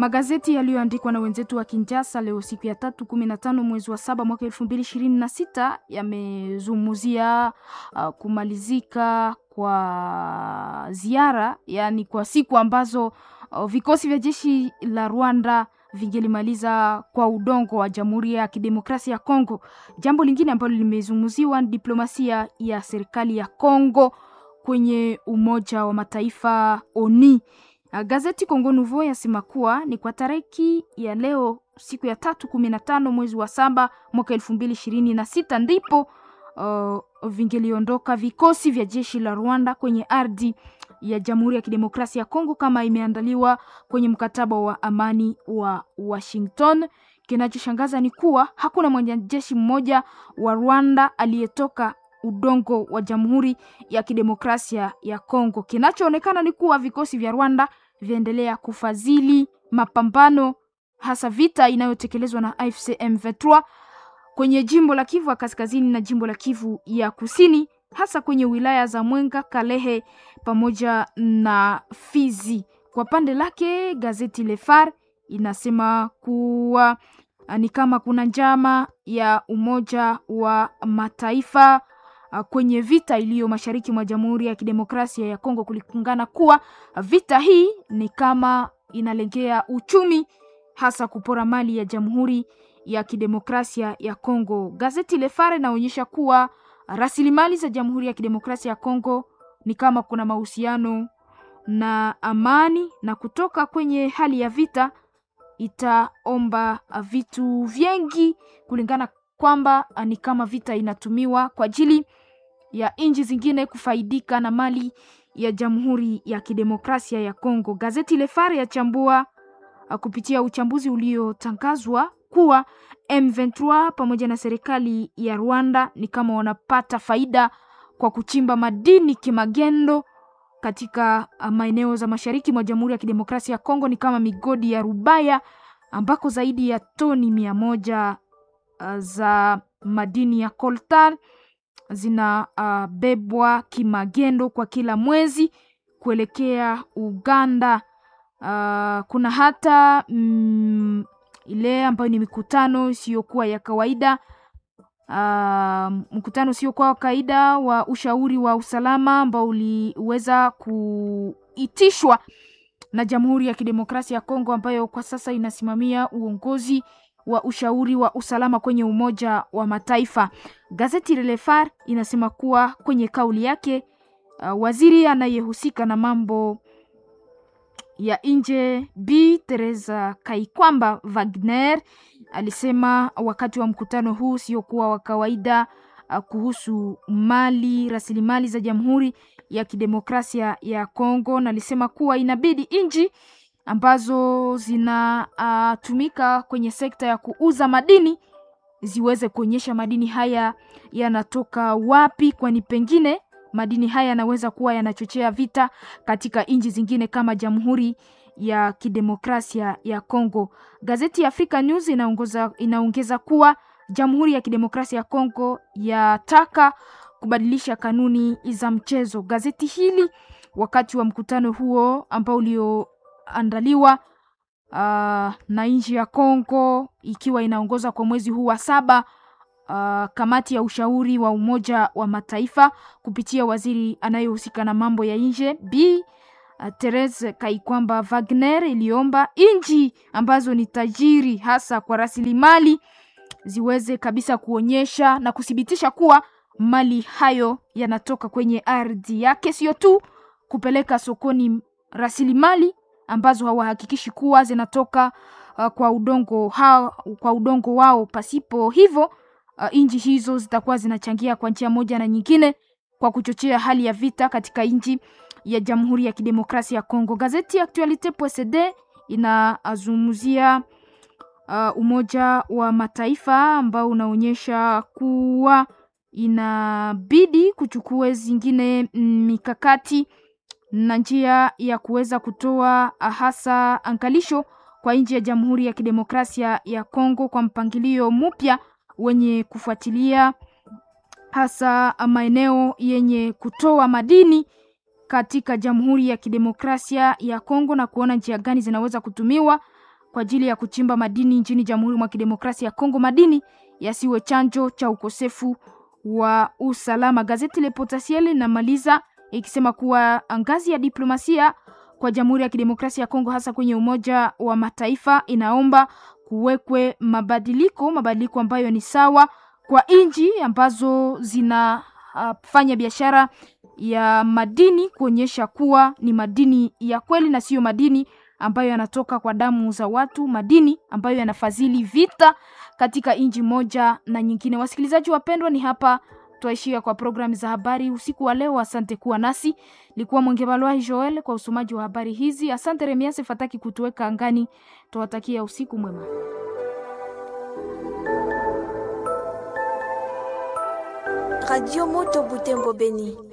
Magazeti yaliyoandikwa na wenzetu wa Kinshasa leo siku ya tatu kumi na tano mwezi wa saba mwaka elfu mbili ishirini na sita yamezungumzia uh, kumalizika kwa ziara, yaani kwa siku ambazo uh, vikosi vya jeshi la Rwanda vingelimaliza kwa udongo wa Jamhuri ya Kidemokrasia ya Kongo. Jambo lingine ambalo limezungumziwa ni diplomasia ya serikali ya Kongo kwenye Umoja wa Mataifa ONI. Gazeti Congo Nouveau yasema kuwa ni kwa tariki ya leo siku ya tatu kumi na tano mwezi wa saba mwaka elfu mbili ishirini na sita ndipo uh, vingeliondoka vikosi vya jeshi la Rwanda kwenye ardhi ya Jamhuri ya Kidemokrasia ya Kongo kama imeandaliwa kwenye mkataba wa amani wa Washington. Kinachoshangaza ni kuwa hakuna mwanajeshi mmoja wa Rwanda aliyetoka udongo wa Jamhuri ya Kidemokrasia ya Kongo. Kinachoonekana ni kuwa vikosi vya Rwanda viendelea kufadhili mapambano hasa vita inayotekelezwa na AFC M23 kwenye jimbo la Kivu ya Kaskazini na jimbo la Kivu ya Kusini, hasa kwenye wilaya za Mwenga, Kalehe pamoja na Fizi. Kwa pande lake gazeti Le Phare inasema kuwa ni kama kuna njama ya Umoja wa Mataifa kwenye vita iliyo mashariki mwa Jamhuri ya Kidemokrasia ya Kongo, kulikungana kuwa vita hii ni kama inalengea uchumi, hasa kupora mali ya Jamhuri ya Kidemokrasia ya Kongo. Gazeti Le Phare inaonyesha kuwa rasilimali za Jamhuri ya Kidemokrasia ya Kongo ni kama kuna mahusiano na amani, na kutoka kwenye hali ya vita itaomba vitu vingi, kulingana kwamba ni kama vita inatumiwa kwa ajili ya nchi zingine kufaidika na mali ya Jamhuri ya Kidemokrasia ya Kongo. Gazeti Le Phare yachambua kupitia uchambuzi uliotangazwa kuwa M23 pamoja na serikali ya Rwanda ni kama wanapata faida kwa kuchimba madini kimagendo katika maeneo za mashariki mwa Jamhuri ya Kidemokrasia ya Kongo, ni kama migodi ya Rubaya ambako zaidi ya toni mia moja uh, za madini ya coltan zinabebwa uh, kimagendo kwa kila mwezi kuelekea Uganda. Uh, kuna hata mm, ile ambayo ni mikutano isiyokuwa ya kawaida uh, mkutano usiokuwa wa kawaida wa ushauri wa usalama ambao uliweza kuitishwa na Jamhuri ya Kidemokrasia ya Kongo ambayo kwa sasa inasimamia uongozi wa ushauri wa usalama kwenye Umoja wa Mataifa. Gazeti Le Phare inasema kuwa kwenye kauli yake uh, waziri anayehusika na mambo ya nje Bi Teresa Kaikwamba Wagner alisema wakati wa mkutano huu usiokuwa wa kawaida uh, kuhusu mali rasilimali za Jamhuri ya Kidemokrasia ya Kongo, na alisema kuwa inabidi nchi ambazo zinatumika uh, kwenye sekta ya kuuza madini ziweze kuonyesha madini haya yanatoka wapi, kwani pengine madini haya yanaweza kuwa yanachochea vita katika nchi zingine kama Jamhuri ya Kidemokrasia ya Kongo. Gazeti ya Africa News inaongoza, inaongeza kuwa Jamhuri ya Kidemokrasia ya Kongo yataka kubadilisha kanuni za mchezo. Gazeti hili wakati wa mkutano huo ambao ulioandaliwa uh, na nchi ya Kongo ikiwa inaongoza kwa mwezi huu wa saba Uh, kamati ya ushauri wa Umoja wa Mataifa kupitia waziri anayehusika na mambo ya nje Bi uh, Therese Kaikwamba Wagner iliomba nchi ambazo ni tajiri hasa kwa rasilimali ziweze kabisa kuonyesha na kuthibitisha kuwa mali hayo yanatoka kwenye ardhi yake, sio tu kupeleka sokoni rasilimali ambazo hawahakikishi kuwa zinatoka uh, kwa udongo hao, kwa udongo wao. Pasipo hivyo Uh, nchi hizo zitakuwa zinachangia kwa njia moja na nyingine kwa kuchochea hali ya vita katika nchi ya Jamhuri ya Kidemokrasia ya Kongo. Gazeti ya Actualite.cd inazungumzia uh, Umoja wa Mataifa ambao unaonyesha kuwa inabidi kuchukua zingine mikakati na njia ya kuweza kutoa hasa angalisho kwa nchi ya Jamhuri ya Kidemokrasia ya Kongo kwa mpangilio mpya wenye kufuatilia hasa maeneo yenye kutoa madini katika Jamhuri ya Kidemokrasia ya Kongo na kuona njia gani zinaweza kutumiwa kwa ajili ya kuchimba madini nchini Jamhuri mwa Kidemokrasia ya Kongo, madini yasiwe chanjo cha ukosefu wa usalama. Gazeti Le Potentiel linamaliza ikisema kuwa ngazi ya diplomasia kwa Jamhuri ya Kidemokrasia ya Kongo, hasa kwenye Umoja wa Mataifa, inaomba kuwekwe mabadiliko, mabadiliko ambayo ni sawa kwa nchi ambazo zinafanya uh, biashara ya madini, kuonyesha kuwa ni madini ya kweli na siyo madini ambayo yanatoka kwa damu za watu, madini ambayo yanafadhili vita katika nchi moja na nyingine. Wasikilizaji wapendwa, ni hapa twaishia kwa programu za habari usiku wa leo. Asante kuwa nasi, likuwa Mwengebalwai Joel kwa usomaji wa habari hizi. Asante Remiase Fataki kutuweka angani. Twawatakia usiku mwema. Radio Moto Butembo Beni